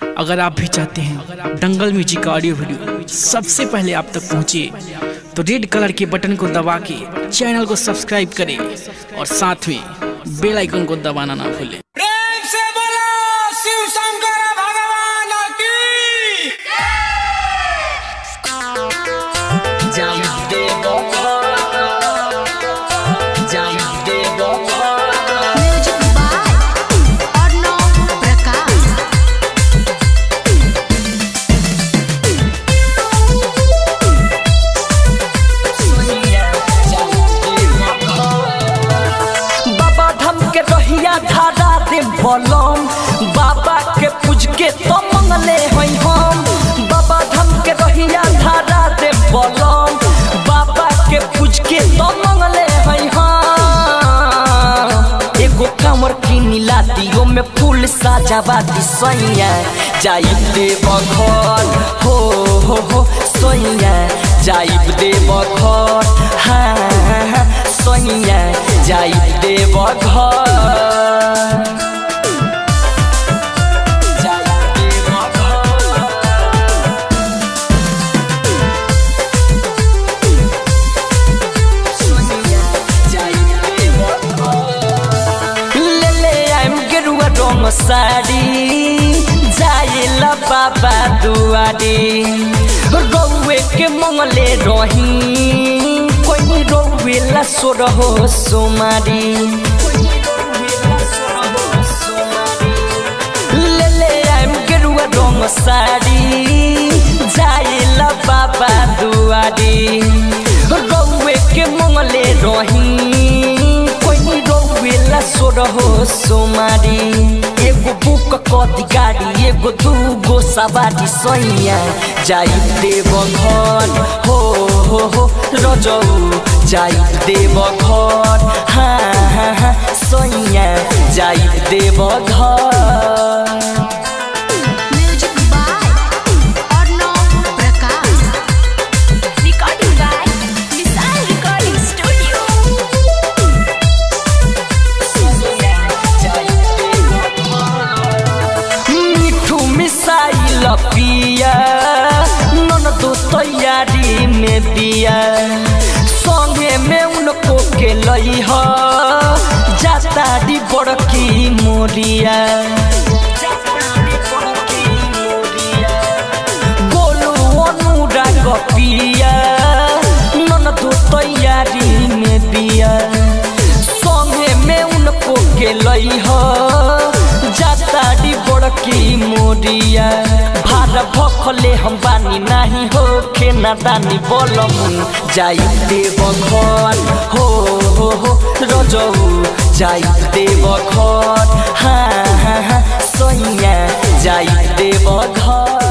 अगर आप भी चाहते हैं दंगल म्यूजिक का ऑडियो वीडियो सबसे पहले आप तक पहुंचे तो रेड कलर के बटन को दबा के चैनल को सब्सक्राइब करें और साथ में बेल आइकन को दबाना ना भूलें प्रेम से बोलो शिव शंकर भगवान की म्यूजिक बाय अर्णव प्रकाश बाबा धाम के रहिया धारा दे बलम बाबा के पूज के तो मंगले हई हम बाबा धाम के रहिया धारा दे बलम बाबा के पूज के तो मंगले हई हम एगो कमर किनी लातियो में फूल साजावा दी सैया जाइब देव घर हो हो हो सैया जाइब देव घर हाँ हाँ, हाँ, सैया जाइब देव घर जाइब देव घर ले ले आइम गेरुआ रंग साड़ी जाइला बाबा दुआरी रौवे के मंगले रही कोई रौवे ला सोर हो सोमारी ले ले आइम गेरुआ रंग साड़ी जाइला बाबा दुआरी रौवे के मंगले रही कोई रोवेला सोर हो सोमारी एगो बुक कदी गाड़ी एगो दूगो सवारी सैया जाई देव घर हो हो हो रजऊ जाई देव घर हाँ हाँ हाँ सैया जाई देव घर music by Arnav Prakash recording by Vishal recording studio मिठू मिसाइल पिया नन दो तैयारी में दिया संगे में उनको के लई ह जाता दी बड़की मोरिया गोलू अनुराग पिया नन दो तैयारी में दिया संगे में उनको के लई ह जाताड़ी बड़की मोरिया भार भखले हम बानी नाही हो खेना दानी बोलम जाई देव घर हो हो हो रजऊ जाई देव घर हाँ हाँ हाँ सैया जाई देव घर